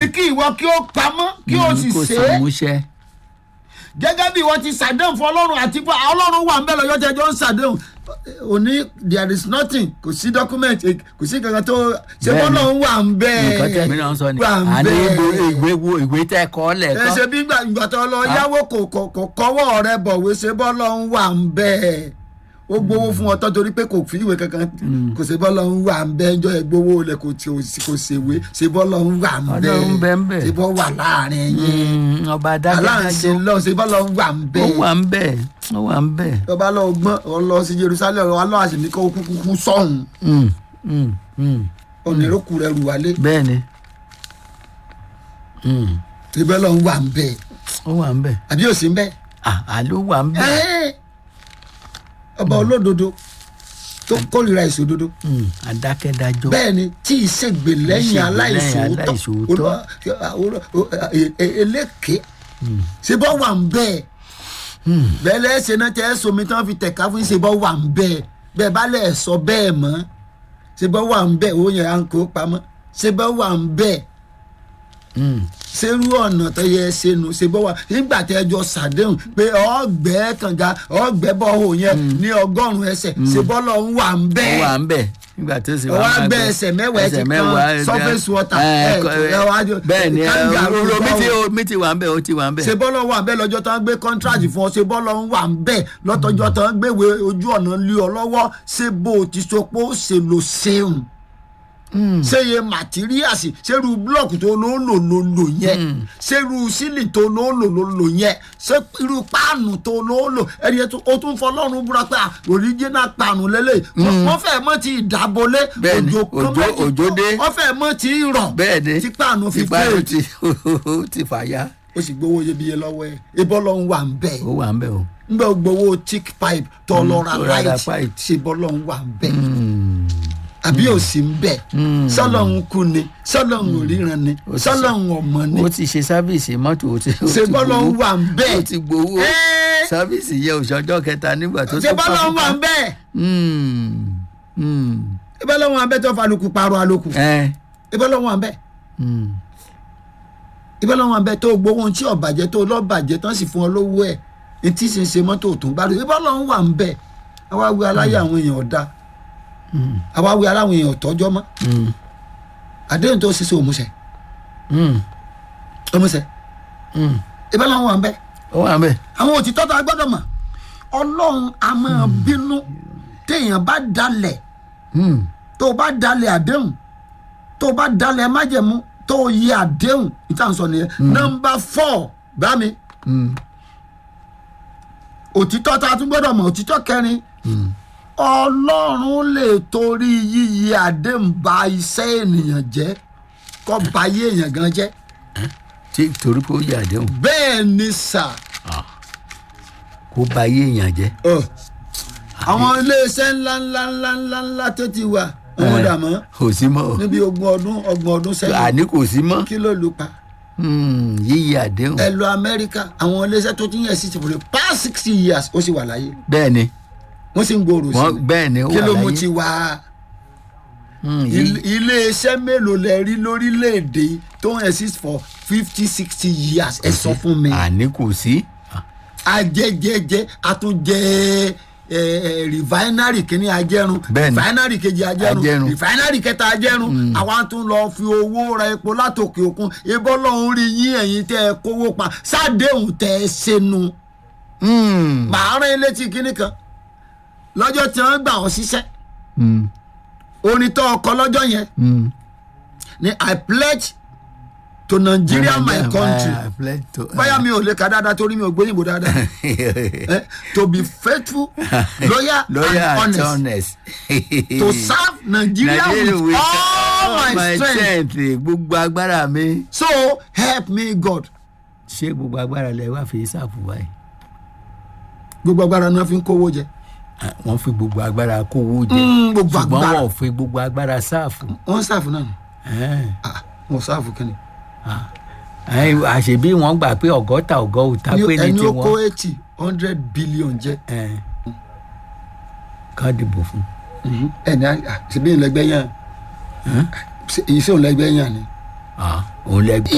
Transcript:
kí ìwọ kí ó pamọ́ kí ó sì kò ṣe é múṣẹ. gẹ́gẹ́ bí wọ́n ti ṣàdéhùn fún ọlọ́run àti fún ọlọ́run wà ń bẹ̀ lọ́jọ́ tẹ́jọ́ ń ṣàdéhùn òní there is nothing kò sí document eh, kò sí kankan tó ṣe Bẹ́ẹ̀ni. bọ́lọ́run wà ń bẹ̀ nǹkan tẹ̀ mí náà sọ ni wà ń àní bẹ̀ ìwé wo ìwé tẹ́ kọ́ ẹ lẹ́ẹ̀kan. ṣe bí gbà ìgbà tó lọ yáwó kò kò kò kọ́wọ́ rẹ bọ̀wé ṣe bọ́lọ́run wà ń bẹ̀ ó gbowó fún ọ tán torí pé kò fi ìwé kankan kò ṣe bọ́lọ́run wà ń bẹ̀ ẹjọ́ ẹ gbowó lẹ kò tí kò ṣèwé ṣe bọ́lọ́run wà ń bẹ̀ Ọlọ́run bẹ ń bẹ̀. ṣe bọ́ wà láàrin yín Mm, ọba aláǹṣe adájọ́ lọ ṣe bọ́lọ́run wà ń ó bẹ̀ wà ń bẹ̀ ó wà ń bẹ̀. ọba lọ gbọ́n ọ lọ sí jerusalem ọ lọ àṣìní kó kúkú kú sọ́hún Mm, mm, mm. onírúkú rẹ rù wálé bẹ́ẹ̀ ni Mm, ibẹ̀ lọ ń wà ń bẹ̀ ó wà ń bẹ̀ àbí òsì ń bẹ̀ Ah, àló wà ń bẹ̀. ẹ́ẹ́ ọba olódodo tó kórìíra ìṣòdodo Mm, adákẹ́dájọ́. bẹ́ẹ̀ ni tí ìṣègbè lẹ́yìn lẹ́yìn aláìṣòótọ́ aláìṣòótọ́. olú- olú- olú- e- e- eléke ṣe bọ́ wà ń bẹ́ẹ̀ bẹ́ẹ̀ lẹ́sẹ̀ náà tẹ́ ẹ somi tí wọ́n fi tẹ̀ka fún ṣe bọ́ wà ń bẹ́ẹ̀ bẹ́ẹ̀ bá lẹ̀ sọ bẹ́ẹ̀ mọ́ ṣe bọ́ wà ń bẹ́ẹ̀ owó yẹn à ń kó pamọ́ ṣe bọ́ wà ń bẹ́ẹ̀ Mm, ṣerú ọ̀nà tó yẹ ṣe nu ṣe bọ́ wà nígbà tí ẹjọ́ ṣàdéhùn pé ọ̀gbẹ́ kànga ọ̀gbẹ́ bọ́hò yẹn ní ọgọ́rùn-ún ẹsẹ̀ ṣe bọ́ lọ ń wà ń ó bẹ́ẹ̀ wà ń bẹ̀ nígbà tó sì ọwọ́ máa agbẹ́ gbọ́. ẹsẹ̀ mẹ́wàá ẹ ti ẹsẹ̀ kan mẹ́wàá, surface water ẹ, ẹ kọ- ẹ wá jọ bẹ́ẹ̀ ni kanga ẹ, ló omi bá tí wọ. omi ti wà ń bẹ̀ ó ti wà ń bẹ̀. ṣe bọ́lọ̀ wà bẹ́ẹ̀ lọ́jọ́ tán gbé contract fún ọ ṣe bọ́lọ̀ ń wà ń bẹ́ẹ̀ lọ́tọ́jọ́ tán gbéwé ojú ọ̀nà lé ọ lọ́wọ́ ṣé bó o ti sọ pé ó ṣe lò ṣeun ṣé iye materials ṣerú blọọkù tó ló lò ló lò yẹn ṣerú sílì tó ló lò ló lò yẹn ṣé irú páànù tó ló lò ẹni yẹn tó- o tún fọlọ́run búra pé original páànù lélẹ̀ wọ́n fẹ́ mọ́ ti ìdábolé Bẹ́ẹ̀ni, òjò kan òjò- méjì òjò dé. wọ́n fẹ́ mọ́ ti rọ̀ bẹ́ẹ̀ ni tí páànù fi tí páànù fẹ́ẹ̀ ti ó ti fàya. ó sì gbowó iyebíye lọ́wọ́ ẹ̀ ibọ́ lọ́hún wà ń bẹ́ẹ̀ ó wà ń bẹ̀ o. ń bẹ́ gbowó thick pipe tó lọ ra tó ra ra light pipe. ṣe bọ́ lọ́hún wà ń bẹ́ẹ̀ àbí ò sí ń bẹ́ẹ̀ sọ́lọ́hún kú ni sọ́lọ́hún ò ríran ni Ó ti sọ́lọ́hún ọmọ ni ó ti ṣe sáfíìsì mọ́tò ó ti ó ṣe ti bọ́ lọ́hún gbowó. wà ń bẹ́ẹ̀ ó ti gbowó Ẹ́ẹ́. sáfíìsì yẹ òṣọjọ́ kẹta nígbà tó ṣe bọ́ lọ́hún wà ń bẹ́ẹ̀ Mm, mm, ṣe bọ́ lọ́hún wà ń bẹ́ẹ̀ tó fa alùpùpù pààrọ̀ alùpùpù ẹ, ṣe bọ́ lọ́hún wà ń bẹ́ẹ̀ mm, ibẹ̀ lọ́wọ́ abẹ́ tó gbowó ohun tí ọ̀bàjẹ́ tó lọ́bàjẹ́ tán sì fún ọ lówó ẹ̀ etí sì ń ṣe mọ́tò tó ń bá lò ibẹ̀ lọ́wọ́ wà ń bẹ̀ àwa wí aláyé àwọn èèyàn ọ̀dà àwa wí aláwọn èèyàn ọ̀tọ́jọ́ mọ́ mm, àdéhùn tó ṣiṣẹ́ òmùṣẹ́ mm, òmùṣẹ́ mm. ibẹ̀ lọ́wọ́ wà ń bẹ̀ ó wà ń bẹ̀. àwọn òtítọ́ tó a gbọ́dọ̀ mọ̀ ọlọ́run a máa bínú téèyàn bá dalẹ̀ Mm, tó o bá dalẹ̀ àdéhùn tó o bá dalẹ̀ májẹ̀mú tó o yẹ àdéhùn ìtàn sọ nìyẹn nọmba fọ́ bá mi mm, òtítọ́ tá a tún gbọ́dọ̀ mọ̀ òtítọ́ kẹrin mm. ọlọ́run lè torí yíyí àdéhùn ba iṣẹ́ ènìyàn jẹ́ kó ba ayé èèyàn gan jẹ́ tí torí pé ó yẹ àdéhùn bẹ́ẹ̀ ni sà kó ba ayé èèyàn jẹ́. ọ àwọn iléeṣẹ́ ńlá ńlá ńlá ńlá ńlá tó ti wà wọn Eh, dà mọ́ kò sí mọ́ o níbi ogún ọdún ọgbọ̀n ọdún sẹ́yìn àní kò sí mọ́ kí ló lù pa Mm, yíyí àdéhùn ẹ lọ amẹ́ríkà àwọn iléeṣẹ́ tó ti ń yẹ sí ti for the past sixty years ó sì wà láyé bẹ́ẹ̀ ni wọ́n sì ń gbòòrò sí wọ́n i bẹ́ẹ̀ ni ó kí wà ló mú láyé ti wá Mm, yí- Il- iléeṣẹ́ mélòó lẹ rí lórílẹ̀‐èdè tó ń exist for fifty sixty years ẹ sọ fún mi àní kò sí. ajẹjẹjẹ àtúnjẹ ẹ ẹ refinery kìíní ajẹrun Bẹ́ẹ̀ni. refinery kejì ajẹrun Ajẹrun. refinery kẹta ajẹrun àwa tún lọ fi owó ra epo látòkè òkun ebó lọ́hún rí yín ẹ̀yin tẹ́ ẹ kówó pa sádéhùn tẹ́ ẹ ṣẹnu Mm, màá rán ilé tí kinní kan lọ́jọ́ tí wọ́n gbà ọ́ síṣẹ́ mm, orin tó ọkọ lọ́jọ́ yẹn mm. ni i pledge to nigeria my country I pledge to- báyà mi ò lè ka dáadáa torí mi ò gbóyìnbó dáadáa eh, to be faithful loyal, loyal and and honest honest. to serve nigeria Nigeria with with all my strength gbogbo agbára mi. so help me god ṣé gbogbo agbára lẹ wá fi ṣàfù báyìí. gbogbo agbára náà fi ń kówó jẹ Ah, wọ́n fi gbogbo agbára kówó jẹ Mm, gbogbo ṣùgbọ́n agbára. wọn ò fi gbogbo agbára ṣàfù. wọn sáàfù náà ni Eh, Ah, wọn sáàfù kí ni eh, àṣebí wọn gbà pé ọgọ́ta ọgọ́ òta pé ní ẹni ó kó tiwọn eighty hundred billion jẹ Eh, kán dìbò fún. ẹni ṣe bí ìlẹgbẹ yẹn èyí sí òun lẹgbẹ yẹn ni Ah, òun lẹ